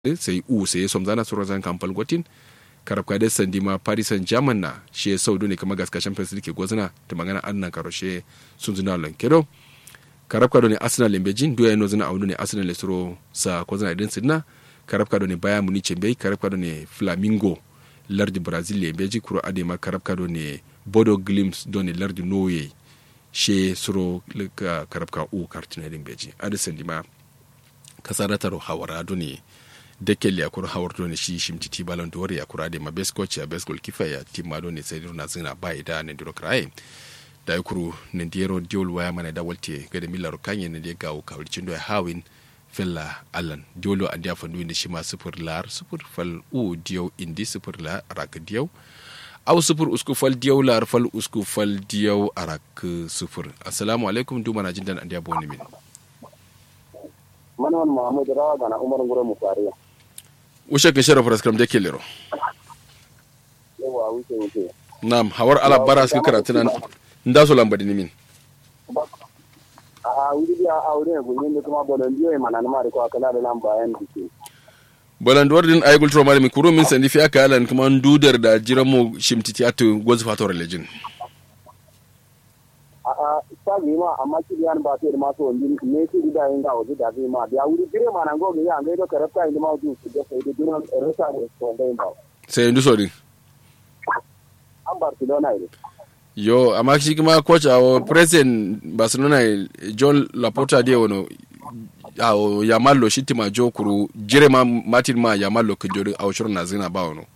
sai u sai somzana suro zan kampal gotin karab ka des sandi ma paris saint germain na she saudu ne kama gaska champions league gozna ta magana annan karo she sun zuna lan kedo karab ka do ne arsenal lembe jin do yano zuna audu ne arsenal le suro sa kozna din sidna karab ka do ne bayern munich be karab ka do ne flamingo lardi brazil lembe ji kuro ade ma karab ka do ne bodo glimpse do ne lardi norway she suro karab ka u kartina lembe ji ade sandi ma kasarataro hawara do ne dekel ya kura hawar ne shi shimti ti balon dore ya kura de ma best coach ya best goalkeeper ya ti ma ne sai na zina ba ida ne diro kraye da ya kuru ne diero diol waya mana da walte ga da millar kanye ne da gawo kawalcin do ya hawin fella allan diolo an dia fandu ne shi ma sufur lar sufur fal u dio indi sufur la rak dio aw sufur usku fal dio lar fal usku fal dio arak sufur assalamu alaikum du mana jindan an dia boni min manwan muhammad rawa gana umar ngure mu fariya ushe ke shara faras kram dake lero yawa wuce wuce nam hawar ala bara suka karatu nan nda so lamba dini min a wuri biya a wuri ne gunyin da kuma bolon biyo mana na mari ko akala da lamba yan dike bolan duwar din ay gultro mari mi kuro min sandi fi aka alan kuma ndudar da jiran mu shimtiti atu gozu fato religion a a sagi ma amma ki yan ba sai ma so ndin ne ki da yin ga wuce da zai ma biya wuri dire mana go ga ya ga do karafta inda ma wuce su da sai da dunan rasa da so da yin ba sai ndu so din an barcelona ne yo amma shi kuma coach a president barcelona john laporta de wono awo yamallo shittima jo kuru jire ma martin ma yamallo kujori awo shuru na zina ba wono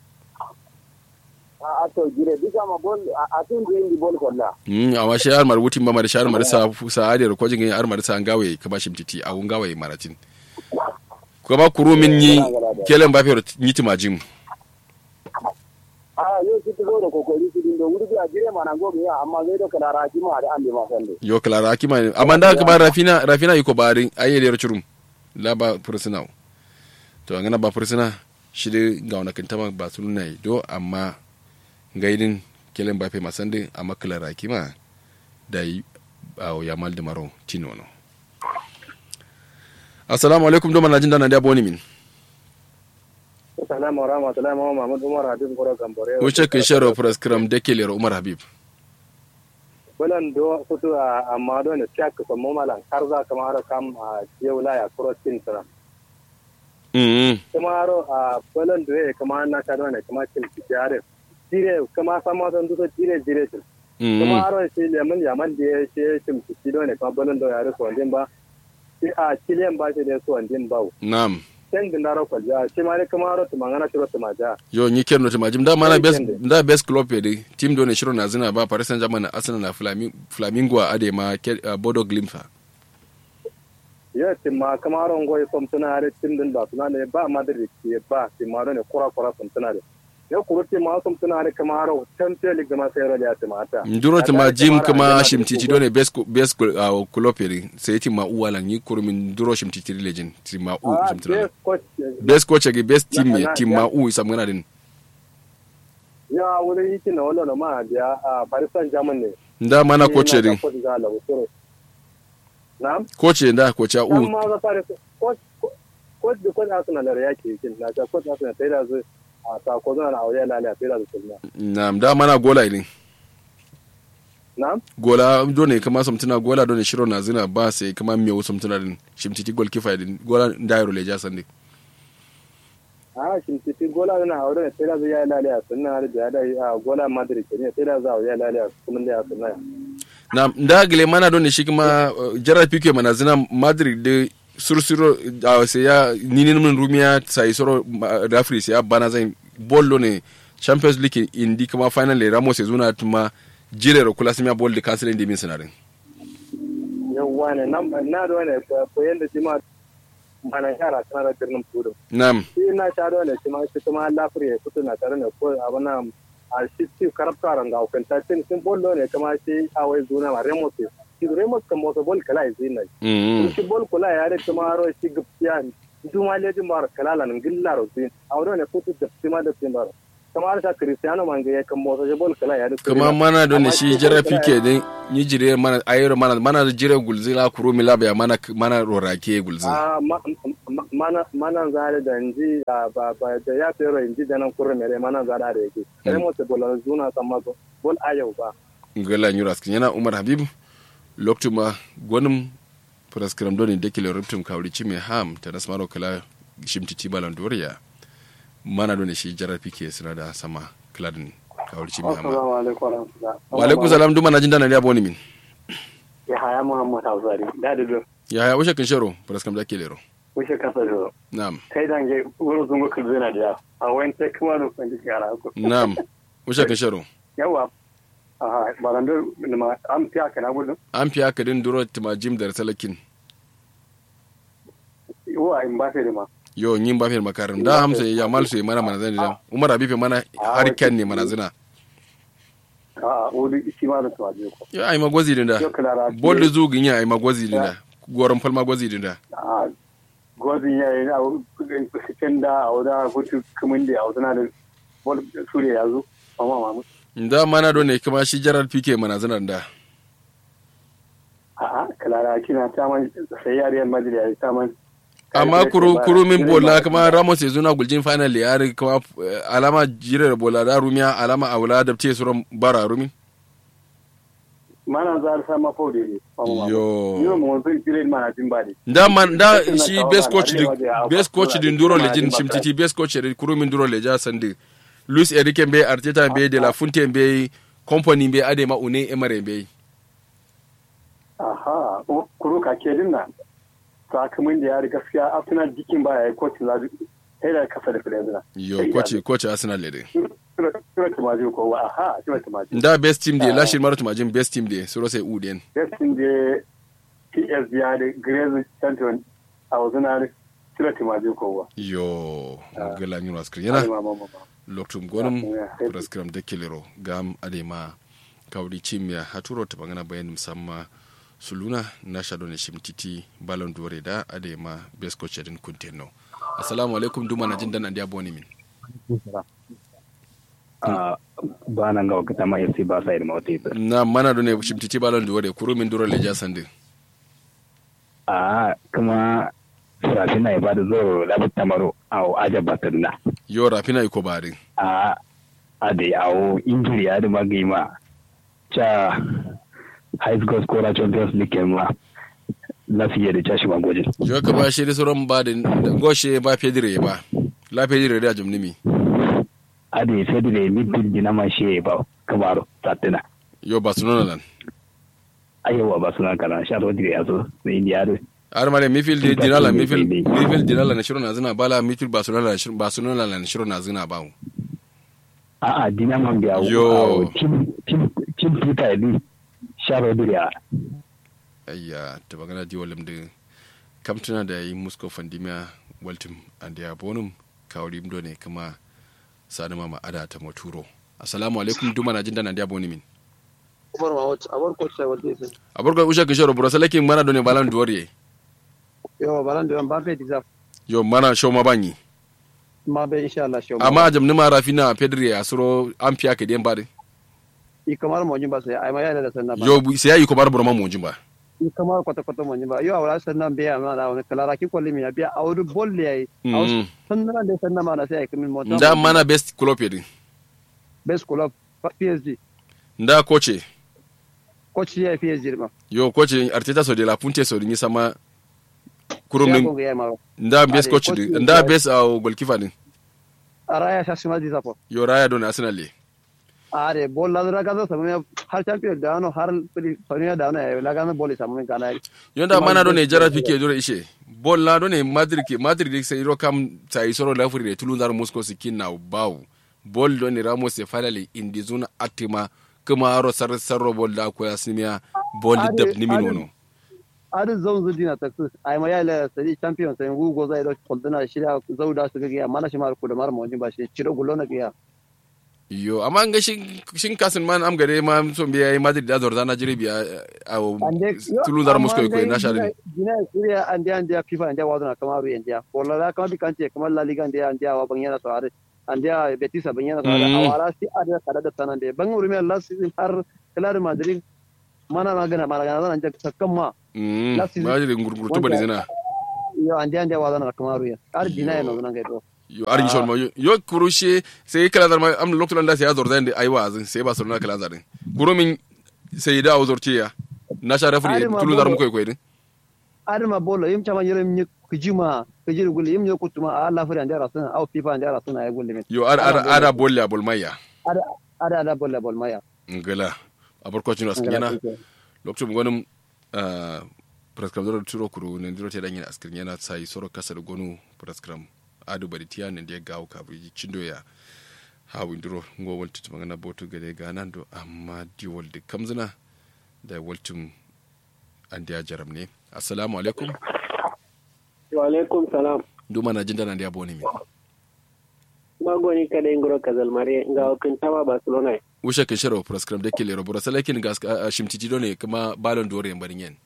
a to jire bisa ma bol a tun da yin bol kolla mm amma shi armar wutin ma da shi armar sa sa adiyar ko jingin armar sa ngawe kaba shimtiti a ngawe maratin kuma kuru min yi kelen ba fero nyitima jim a yau ki zo da kokari su din da wuri a jire mana gobe ya amma zai da kalara ki ma da ande ma sande yo klara akima amma da kuma rafina rafina yiko barin ayyele churum la ba fursuna to ngana ba fursuna shi dai ga wani kintama ba su nuna do amma gaidin kelen ba fe masande amma klara akima da yi a yamal da maro tino no assalamu alaikum do manajin da na da boni min Assalamu warahmatullahi mama Mahmud Umar Habib Goro Gambore. wuce kin sharo prescribe da ke lera umar habib Bulan do kutu a amma do ne tiak ko mo malan har za ka mara kam a yewla ya crossing tara. mm Kuma ro a bulan do e kama na ka do ne kama kin tijare. Dire kama sama don do dire dire tin. Kuma mm ro shi lemun yaman da ya shi kin tiji do ne kama bulan do ya ro so ndin ba. Shi a chilen ba shi da so ndin ba. nam Sen gindaro kwalja shi ma ne kama ro tumangana shi ro tumaja. yo nyi kerno to majim da mana best Weekend. da best club de team do ne shiro na zina ba paris saint germain na arsenal na Flami- flamingo a ade ma Ke- uh, bodo glimfa yes ma kamaron goy som tuna re tim din ba tuna ne ba madrid ke ba ti ma ne kura kura som tuna re ne kuru ti ma som tuna re kamaro champion league ma sai ya ti mata nduro to majim kuma shimtiti do ne best co- best co- uh, club de sai ti ma uwala nyi kurumin nduro shimtiti legend ti ma u ah shimtiti best coach best coach ge best team Na- ne na- team ma u isa ngana din ya wuri yiki na wala ma biya a paris saint germain ne nda mana coach din coach ga la wuturo na'am coach nda coach a u amma ga paris coach coach da coach arsenal re yake yake na ta coach arsenal sai da zu a ta ko zana auya lalaya sai da zu sunna nam da mana gola din na'am gola do ne kama samtuna gola do ne shiro na zina ba sai kama miyo samtuna din shimtiti goalkeeper din gola ndairo le jasan din a shimfifi gola na aure ne sai da zai yi lalaya sunna da ya da a gola madrid ne sai da za a yi lalaya kuma da ya sunna na ndagile mana don ne shi kuma uh, gerard pique mana zina madrid de sursuro uh, sai ya ninin min rumiya sai soro uh, referee sai ya bana zai bollo ne champions league indi kuma final le ramos ya zuna tuma jire ro kula sima bol de cancel indi min sinarin yawwa ne nan na da wani koyon da jima mana yara tana da birnin kudu nam shi na sha da wani shi ma shi kuma lafiri ya fito na tare da ko abin a shi ci karafta ranga hukunta cin sun bollo ne kuma shi a wai zuna ma remote shi remote kan motsa bol kala ya zina mm shi bol kula ya da kuma ro shi gupsiya duma lejin bar kala lan gilla ro zin a wani ne kutu da sima da sin bar kamar ta Cristiano man ga kan motsa je bol kala ya kuma mana don shi jira fike din ni jire mana ayro mana mana jire gulzi la kuro mi labya mana mana rorake gulzi a mana mana zare da inji ba ba da ya fero inji da nan kurre mere mana zare da yake sai mo te bola zuna sama ko bol ayau ba ngala nyuras yana umar habib loktuma gonum praskram doni dekile ruptum kawli chime ham tanas maro kala shimtiti balan doriya mana doni shi jarar fike suna da sama kladin kawli chime ham assalamu alaikum warahmatullahi wa alaikum salam duma na jinda na ya boni min ya haya muhammad hausari da da do ya haya ushe kin sharo praskram da kelero wuce kasa do na'am kai dange wurin zungo kulzina da a wani sai kuma da kwanci yara ko na'am ushe kin sharo yawa aha balando ma am fiya kana gudu an fiya ka din duro tima jim da salakin wa in ba sai ma yo nyin ba fe makarim da hamsa ya mal su mana mana zan da umar abife mana har ken ne mana zina a wuri shi ma da tawaje ko ya ai magwazi din da yo klara bol da zugin ya ai magwazi din da goron falma gwazi din da a gozin ya yi a cikin da a wadda hutu kumin da a wadda da bol suriya ya zo amma mamu da mana do ne kuma shi jarar fike mana zina da a'a klara kina ta man sai yariyar madrid ya ta man amma kuru kuru min bola kuma ramos ya zuna guljin final ya ri kuma alama jirar bola da rumiya alama aula da te suran bara rumi mana za ta ma fode ne yo yo mo zai tire mana jin bade da man da shi best coach din best coach din duro lejin shimtiti best coach din kuru min duro leja sande Luis Enrique be Arteta be De La Fontaine be company be Adema Une Emery be aha kuru ka ke din nan sakamakon da ya riga gaskiya Arsenal jikin baya ya coach lazu sai da kasa da fiye yo coach coach Arsenal le de sura tumaji ko wa aha sura tumaji da best team de lashin mara tumajin best team de suro sai uden best team de PS ya da Grace Champion a wazana sura tumaji ko wa yo gala ni waskri yana loktum gonum praskram de kelero gam adema kawdi chimya haturo to bangana bayan musamma suluna na shado ne shimtiti balon dore da adema best coach din kuntenno assalamu alaikum duma na jindan andiya boni min ba nan ga wakata ma yasi ba sai da mawata na mana do ne shimtiti balon dore kuru min duro le jasande a kuma rafina ya bada zo labar tamaro a aja batarna yo rafina iko barin a a da yawo injiri ya da magima cha high school scorer champions league ma na fiye da cashi magwajin yo ka ba shi da sauran ba da goshe ba fedire ba la fedire da jumnimi a da fedire midfield dina ma shi ba kamaro satina yo barcelona lan ayyawa ba suna kana sha rodri ya zo na indiya har mare mifil de dinala mifil mifil dinala na shiro na zina bala mifil barcelona na shiro barcelona na shiro na zina bawo a a dina man biya Yo. tim tim tim peter di sharo duriya ayya ta bagana di walim de kamtuna da yi musko fandimiya waltim and ya bonum kawri mdo ne kuma sani mama ada ta moturo assalamu alaikum duma na jinda na dia boni min Umar Mahmud, a bar coach sai wanda yake. aburga usha kishoro bro salakin mana do ne balan duwariye Yo, balan da ba bai deserve. yo mana show ma banyi Ma bai insha Allah shi. amma a jamni ma rafina pedri a suro an fiya ka den bade i kamar mo ba sai ai ma yana da sanna ba. yo bu- sai yayi ko bar burma mu ba i kamar kwata kwata mo ba. Yo awara sanna be ma da wani kalara ki kolli mi biya awru bolle yayi. Mm. Sanna da sanna ma na sai ai kamin mota. nda mana best club yedin best club PSG. nda koche Coach ya PSG ma. yo koche arteta so de la punte so ni sama Ya kurum ko ya ma. nda best Ade, coach coach din din nda ya- best uh, goalkeeper din Araya sa sima di sapo. yo raya don arsenal le Are bol la dra ga sa me har champion da no har sonia da no ya la ga no bol sa me kana. yonda Kuma mana do ne best jara coach fike dole ishe bol la do ne madrid ke madrid de sai ro kam sai soro la furi de tulun dar moscow sikin na baw bol do ne ramos e falale indi zuna atima kuma aro sar sarro bol da ko yasmiya bol Ade, dab ni min ade. wono Are zan zu dina taksus ai ma ya la sadi champion sai gu go zai do koldana shirya zauda su ga ya mana shi mar ku da mar mo ba shi ciro gullo na ga yo amma nga shin shin kasin man am gare ma so biya yi madrid da zorda na jire biya a tulun dar moscow ko na shari Gina Syria and dia and dia FIFA and dia wadana kamaru and dia. Bola la kama bi kante kamar La Liga and dia and dia wa bangena so are. andia betisa banyana Mm. sada awara si ada kada da tanan de bangu rumia last season har Real Madrid mana magana mana gana nan jak sakkamma mm Last season- ma jiri ngurgurtu bani zina yo andia andia wadana kamaru ya ar dina no nan gaito yo argi shon ma yo- yo kurushe sai kala dar ma am lokto landa sai azor zande ai wazin sai barcelona kala zarin guro min sai da azor ya na sha rafri Ari ma tulu dar mu bolo. koy koy din adama bolo yim chama yere mi kujima kujiri gule yim yo kutuma alla fari andia rasuna au fifa andia rasuna ay gule min yo ar ar ara bolle abol maya ada ada ada bolle bol maya ngala abor ko chino askiyana lokacin gwanin praskram zoro turo kuru ne ndiro te danyen askir yana sai soro kasar gonu praskram adu bari tiya ne dia gawo ka bi cindo ya ha windiro ngo wolti to magana boto gade ganan do amma di wolde kamzina da woltum an dia jaram ne assalamu alaikum wa alaikum salam duma na jinda nan dia boni mi magoni kada ingoro kazal mare nga wakin tama barcelona usha ke sharo praskram de kile robura salakin gas shimtiti do ne kuma balon dore barin yen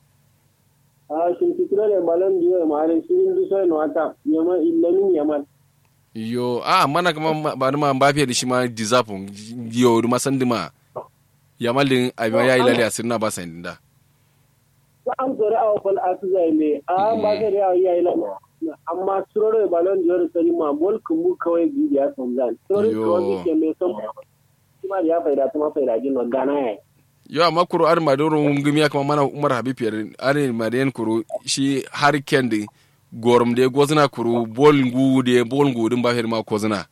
a shin titira le balon diyo ma ale shirin du so no ata yama illamin yaman yo a mana kama ba ma mbappe da shi ma dizapon yo duma sandima ya malin abin ya yi lalle a sirna ba sayin da ba an zore a wafal asu zai me a ba ka da ya yi lamu amma suroro e balon diyo da sani ma bol kumbu kawai bidiya son zan suroro Yo. kawai ke me son kuma da ya faida kuma faida jin no gana ya yo amma kuro ar ma doro ngumi ya kama mana umar habib yar ar ma den kuro shi har kendi gorum de gozna kuro bol ngu de bol ngu dum ba her ma kozna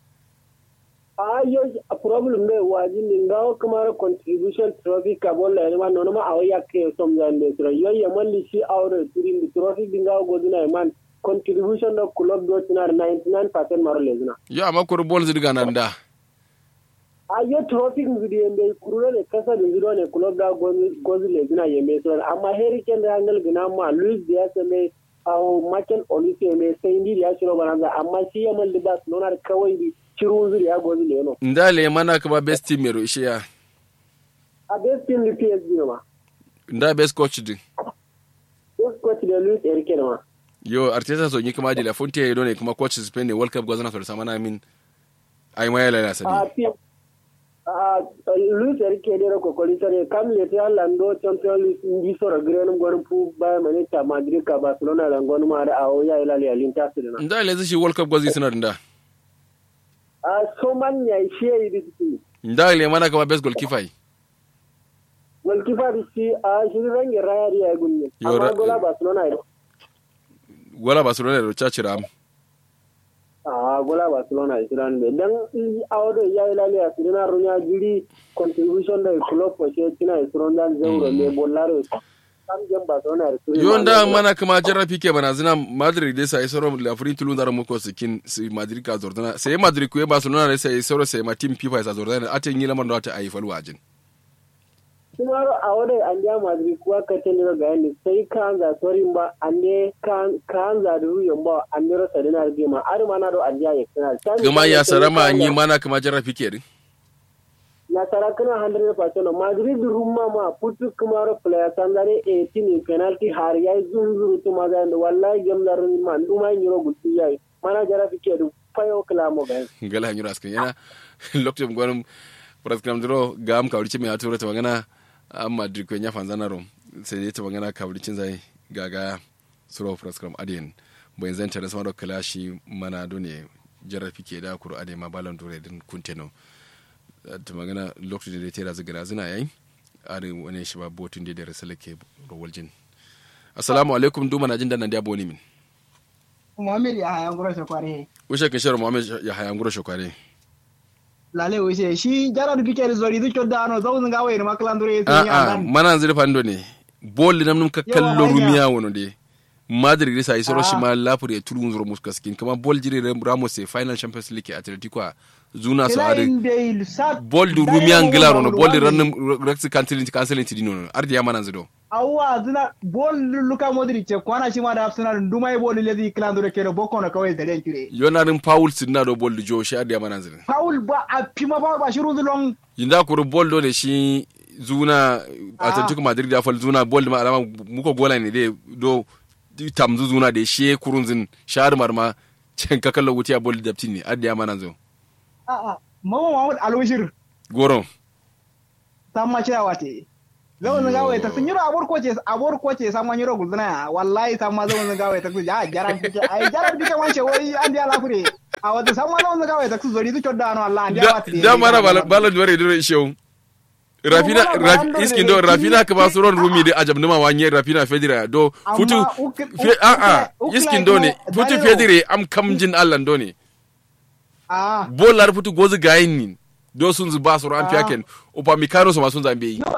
a yo a problem ne waji ni ngawo kamar contribution trophy ka bolla ne ma nono ma awo yakke som zande tro yo ya malli shi awre turin di trophy di ngawo godina man contribution do club do tinar 99% maro lezna yo amma kuro bol zirga nan da a yo trophy ngudi yembe kurure ne kasa di ngiro ne club da gozi lezna yembe so amma heri kende hangal gina ma luis diaz me awo maken olise me sai ndi ya shiro banza amma shi ya malli bas nonar kawai di shiru zuri ya gozi leno ndale mana kama best team mero ishe ya a best team ni PSG ne ma nda best coach din Yes, coach da Luis Enrique ma. yo arteta so nyi kama de la fonte do ne kuma coach spain ne world cup gozna so samana min ai ma ya lalle A sadi team a Luis Enrique da ko kokoli sare kam le ta lando Champions League ndi so ra gren gor pu ba mane ta Madrid ka Barcelona la ngon ma da awo ya ila le Inter su na. nda le shi world cup gozi suna da A so man ya she yi di nda le mana kama best goalkeeper yi. Wal kifa di shi a shi range raya ya gunne. Yo, Amma ra- gola Barcelona ida. wala barcelona da chachira am A gola Barcelona ida ran be dan i awo do ya ila le asirina runya jiri contribution da club ko she tina isrondan zeuro le bollaro. Kam jam Barcelona ida. yo nda mana kama jarra pike bana zina madrid dai sai soro la furi tulu ndara muko sikin si madrid ka zordana sai madrid ku barcelona dai sai soro sai ma team fifa sa zordana ate nyi lamar da ta ayi falu ajin kuma a wadai an ja madrid kuwa ka ta nira ga yanni sai ka an za sorin ba an ne ka an za da ruyan ba an nira sa dinar gima ar ma na do an ja ya kana kuma ya sarama nyi mana kama jarra pike din na sara kana 100% madrid rumma ma putu kuma ro player sandare 18 penalty har yayi zunzuru to ma ga da wallahi gamlar man duma nyiro gutti yayi mana jara fike du fayo klamo ga ngala hanyura askin yana lokacin gwanin praskram dro gam ka wurice mai atura ta magana amma madrid ko nya fanzana rom sai dai ta magana ka wuricin zai gaga suro praskram adin bai zan tare sama da kalashi mana do ne jarra pike da kuro ade ma balon dore din kunteno ta magana lokacin da ta tera zigara zina yayi are wani shi ba botun da da rasalake rowaljin assalamu alaikum duma na jin da nan da boni min Muhammad ya haya ngoro kware. ushe kin sharo muhammad ya haya nguro shokware Lale wuce shi Gerard Piqué zori du chodda ano zawun ga wayar maklandure a sun a ya nan. mana zira fando ne bol nam num ka Yawa, kallo hanya. rumiya wono de madrid sa isoro Ah. shi ma lafur ya turu zuro muska skin kama bol jiri ramos e final champions league atletico a zuna so Kila are inde il sat. bol du rumiya ngila rono bol di rannum rex cancelling cancelling tidino no ardi ya mana zido Awwa zina bol Luka Modric ce kwana shi ma da Arsenal nduma bol lezi klandure kero boko na kawai da den kire. yonarin paul sidna do bol du jo shi ardi ya mana zido Paul ba a pima ba ba shiru zulon yinda kuru bol do ne shi zuna atletico madrid da fal zuna bol ma alama muko gola ne de do tamzu zuna de shi kurunzin shar marma can ka kallo wuti a bol daptin ne adda ya mana zo a'a mamu mahmud alwishir goron samma cira wate zawon gawe ta sun yiro abor ko ce abor ko ce samma yiro guzna wallahi samma zawon gawe ta ya jaram kike ai jaram dike wanche wai andi ala fure a wata samma zawon gawe ta zori su chodda no Allah andi da wate da mana balan duware dure ishew rafina Wala raf- balan iskin dore do rafina ka ba su ron rumi da ajab numa wanye rafina fedira do Amma futu uk- fe- a a uk- iskin uk- do ne uk- futu Danilo. fedire am kamjin allan do ne ah bolar futu gozu gayin ni do sun zu ba su ran Ah. fiyaken upa mikano su ma sun zambe yi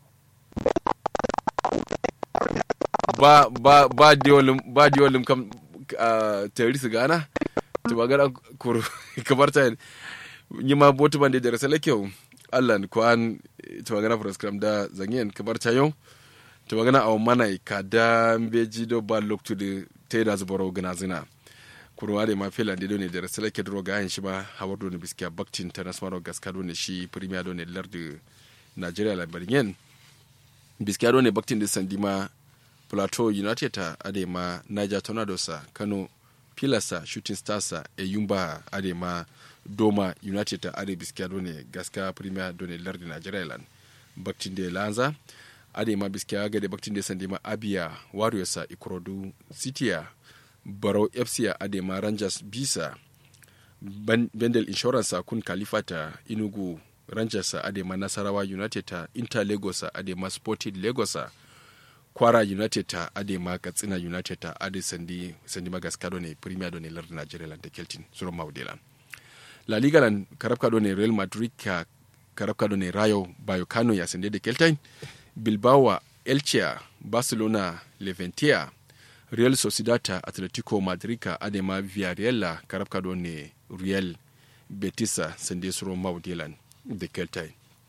ba ba ba diolim ba diolim kam ah, terrorist gana to magana kuru kamar ta yi ma botu bande da rasala kyau Allah ni kwan to magana program da zangen kamar ta yau to magana a mana ka da beji do ba loktu de te da zubaro gana zina kurwa da ma fela da ne da rasala ke dro ga shi ba hawar do ne biskiya baktin ta nasmaro gaska do ne shi premier do ne lardu Nigeria labarin biskiya do ne baktin da sandima plateau united ta adema niger tornadoes a kano pilasa shooting stars a eyumba adema doma united ta are biskiya done gaska premier done lardi nigeria lan baktin de lanza adema biskiya gade baktin de sandima abia warriors a ikorodu city a barau fc a adema rangers bisa Ban- bendel insurance a kun kalifata inugu rangers a adema nasarawa united ta inter lagos a adema sporting lagos a kwara united ta ade ma katsina united ta ade sandi sandi magaska do ne premier do ne lar nigeria lan ta keltin suro mawdela la liga lan karabka do ne real madrid ka karabka do ne rayo bayokano ya sande de keltain bilbao elche barcelona leventia real sociedad ta atletico madrid ka ade ma villarreal la karabka do ne real betisa sande suro mawdelan de keltain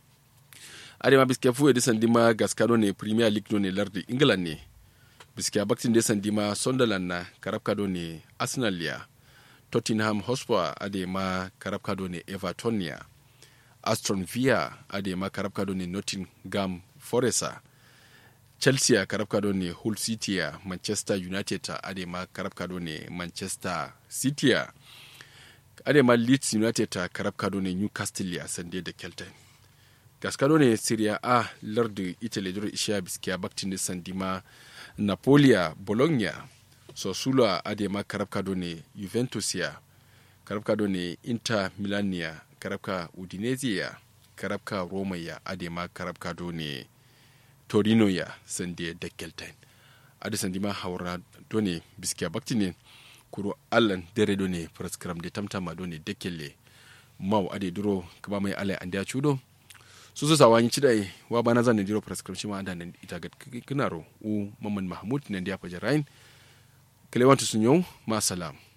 adema biske fu edi sandima gaskado ne premier league do ne lardi england ne biske baktin de sandima sunderland na karabka do ne arsenal ya tottenham hotspur adema karabka do ne everton ya aston villa adema karabka do ne nottingham forest a chelsea a karabka do ne hull city ya manchester united ta adema karabka do ne manchester city ya adema leeds united ta karabka do ne newcastle ya sande da kelton gaskado ne Serie A lardu Italy duro ishiya biskiya baktin da sandima Napolia Bologna Sosula adema karabkado ne Juventus ya karabkado ne Inter Milan ya karabka Udinese ya karabka Roma ya adema karabkado ne Torino ya sande da Keltain adi sandima haura done biskiya baktin ne kuro allan dere done praskram de tamtama done dekelle mau ade duro kaba mai alai ande a cudo su su sawanyi cidai wa bana zan jiro prescription ma andan ita ga kinaro u mamman mahmud nan dia fajar rain kelewantu sun yau ma salam